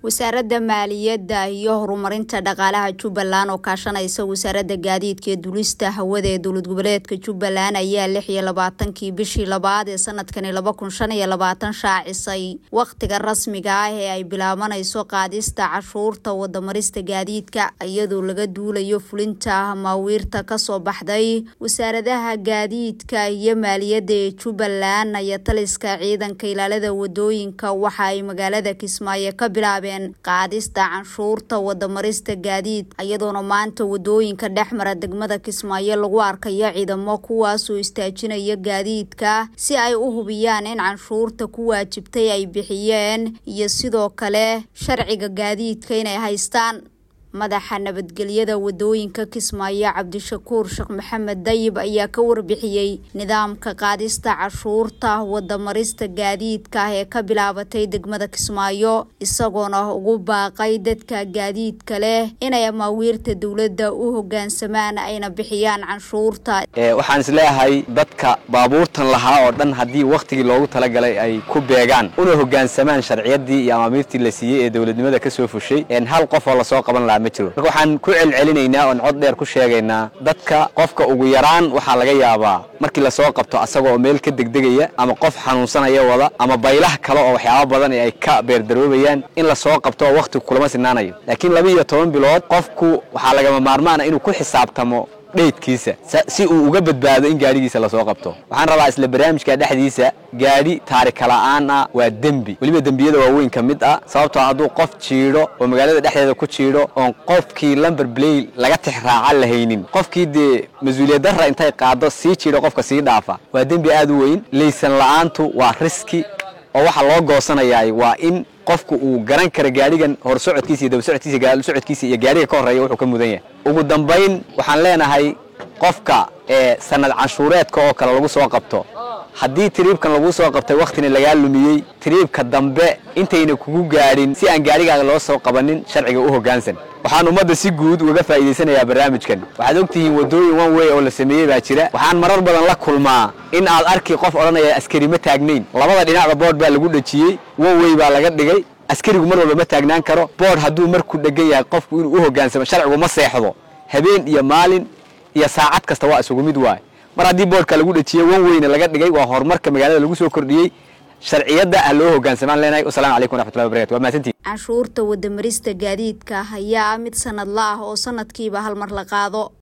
wasaaradda maaliyadda iyo horumarinta dhaqaalaha jubbaland oo kaashanaysa wasaaradda gaadiidka ee dulista hawada ee dowlad goboleedka jubbaland ayaa lix iyo labaatankii bishii labaad ee sanadkani laba kun shan iyo labaatan shaacisay wakhtiga rasmiga ah ee ay bilaabanayso qaadista cashuurta wadamarista gaadiidka iyadoo laga duulayo fulinta maawiirta kasoo baxday wasaaradaha gaadiidka iyo maaliyadda ee jubbaland iyo taliska ciidanka ilaalada wadooyinka waxa ay magaalada kismaayo ka bilaabeen qaadista canshuurta wadamarista gaadiid iyadoona maanta wadooyinka dhexmara degmada kismaayo lagu arkayo ciidamo kuwaasoo istaajinaya gaadiidka si ay u hubiyaan in canshuurta ku waajibtay ay bixiyeen iyo sidoo kale sharciga gaadiidka inay haystaan madaxa nabadgelyada wadooyinka kismaayo cabdishakuur sheekh maxamed dayib ayaa ka warbixiyey nidaamka qaadista cashuurta wadamarista gaadiidka ee ka bilaabatay degmada kismaayo isagoona ugu baaqay dadka gaadiidka leh inay amaawiirta dowladda u hogaansamaan ayna bixiyaan canshuurta waxaan isleeyahay dadka baabuurtan lahaa oo dhan haddii wakhtigii loogu talagalay ay ku beegaan una hogaansamaan sharciyadii iyo amaamiirtii la siiyey ee dowladnimada kasoo fushay hal qof oo lasoo qaban lahaa marka waxaan ku celcelinaynaa oon cod dheer ku sheegaynaa dadka qofka ugu yaraan waxaa laga yaabaa markii lasoo qabto asagoo meel ka degdegaya ama qof xanuunsanaya wada ama baylah kale oo waxyaaba badan ay ka beerdaroobayaan in lasoo qabto oo wakhtigu kulama sinaanayo laakiin laba iyo toban bilood qofku waxaa lagama maarmaana inuu ku xisaabtamo dheydkiisa si uu uga badbaado in gaadhigiisa lasoo qabto waxaan rabaa isla barnaamijka dhexdiisa gaadhi taarika la'aan ah waa dembi weliba dembiyada waaweyn ka mid ah sababtoo hadduu qof jiidho oo magaalada dhexdeeda ku jiidho oon qofkii lumber blay laga tixraaca lahaynin qofkii dee mas-uuliyad darra intay qaado sii jiidho qofka sii dhaafa waa dembi aad u weyn laysan la'aantu waa riski oo waxaa loo goosanayaay waa in qofku uu garan kara gaadhigan hor socodkiisa iyo daba socodkiisa gaal socodkiisa iyo gaadhiga ka horreeya wuxuu ka mudan yahay ugu dambayn waxaan leenahay qofka ee sanad canshuureedka oo kale lagu soo qabto haddii tiriibkan lagu soo qabtay wakhtina lagaa lumiyey tiriibka dambe intayna kugu gaadhin si aan gaadhigaaga loo soo qabanin sharciga u hoggaansan waxaan ummadda si guud uga faa'iidaysanayaa barnaamijkan waxaad ogtihiin waddooyin one way oo la sameeyey baa jira waxaan marar badan la kulmaa in aad arki qof odhanaya askari ma taagnayn labada dhinacba boodh baa lagu dhejiyey one way baa laga dhigay askarigu mar walba ma taagnaan karo boodh hadduu marku dhegan yahay qofku inuu u hoggaansamo sharcigu ma seexdo habeen iyo maalin iyo saacad kasta waa isugu mid waay mar haddii boodhka lagu dhejiyey wan weyne laga dhigay waa horumarka magaalada lagu soo kordhiyey sharciyadda ha loo hogaansamaan leenahay wasalaamu calaykum waraxmatullahi wabarakatu waa mahadsantihin canshuurta wadamarista gaadiidka ayaa mid sanadla ah oo sanadkiiba hal mar la qaado